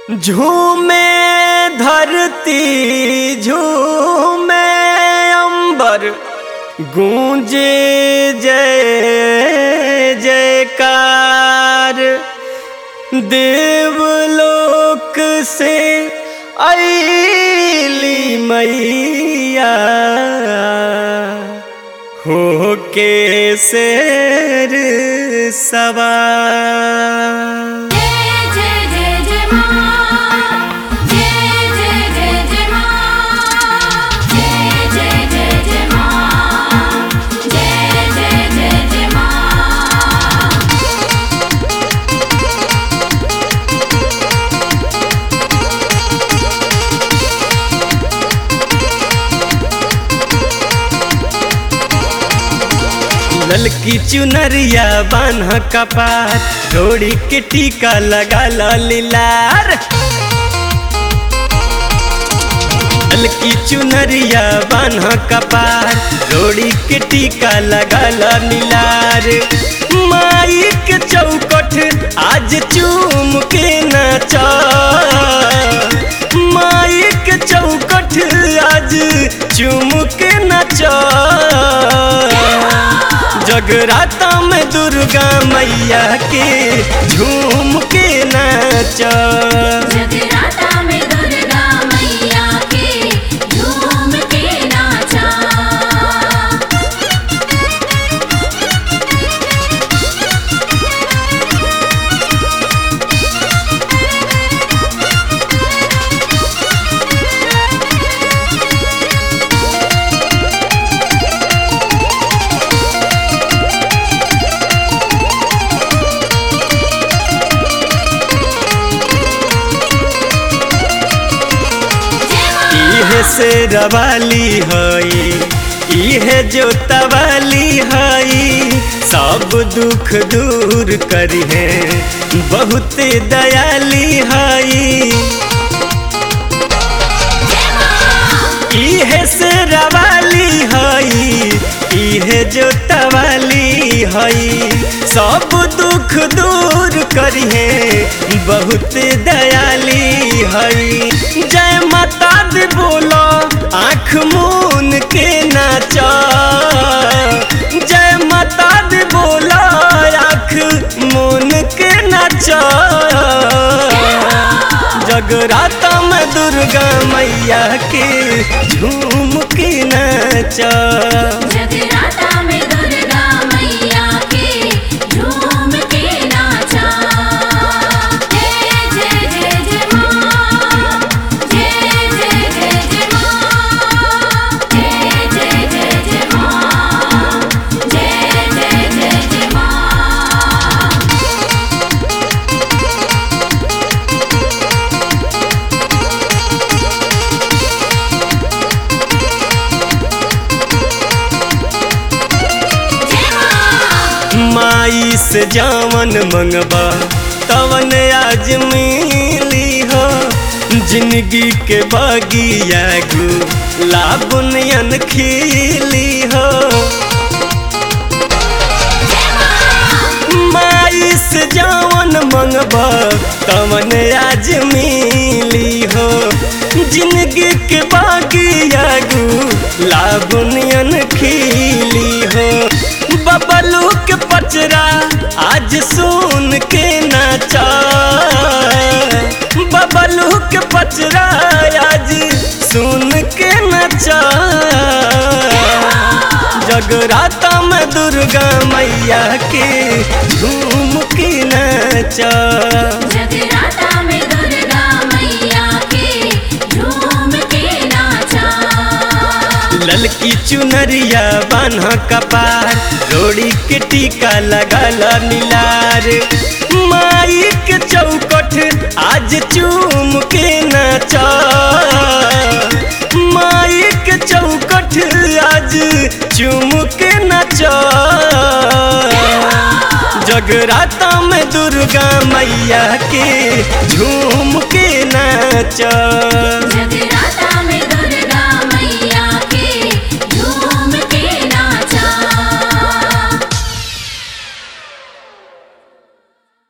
झूमे धरती झूमे अंबर गूंजे जय जयकार देवलोक से ऐली मैया हो के शेर सवार जय जय जय जय मां जय जय जय जय मां जय जय जय जय मां जय जय जय जय मां ललकी चुनरिया बान्ह कपार डोरी के टीका लगा लीलार ललकी चुनरिया बान्ह कपार डोरी के टीका लगा लीलार माई के चौकठ आज चूम के नाचा माई के चौकठ आज चूम के नाचा जगराता में दुर्गा मैया के झूम के नाच जगराता में दुर्गा मैया के झूम के नाचा इहे से रवाली हई इहे जोतवाली हई सब दुख दूर करी है बहुत दयाली हई इहे से रवाली हई इहे जोतवाली हई सब दुख दूर करिहे बहुत दयाली हई जय माता दी बोलो आँख मून के नाचा जय माता दी बोलो आँख मून के नाचा जगराता में दुर्गा मैया के झूम के नाचा जगराता में दुर्गा मैया के झूम के नाचा जय जय जय जय मां जय जय जय जय मां जय जय जय जय मां जय जय जय जय मां माई से जावन मंगबा तवन आज मिली हो जिंदगी के बगिया गु लाबुनियन खिली हो माई से जावन मंगबा तवन आज मिली हो जिंदगी के बगिया गु लाबुनियन खिली हो बबलू के पचरा आज सुन के नाचा बबलू के पचरा आज सुन के नाचा जगराता में दुर्गा मैया के झूम के नाचा जगराता में दुर्गा मैया के झूम के नाचा ललकी चुनरिया बान्ह कपार रोड़ी के टीका लगा नीलार माई के चौकठ आज चूम के नाचा माई के चौकठ आज चूम के नाचा जगराता में दुर्गा मैया के झूम के नाचा जगराता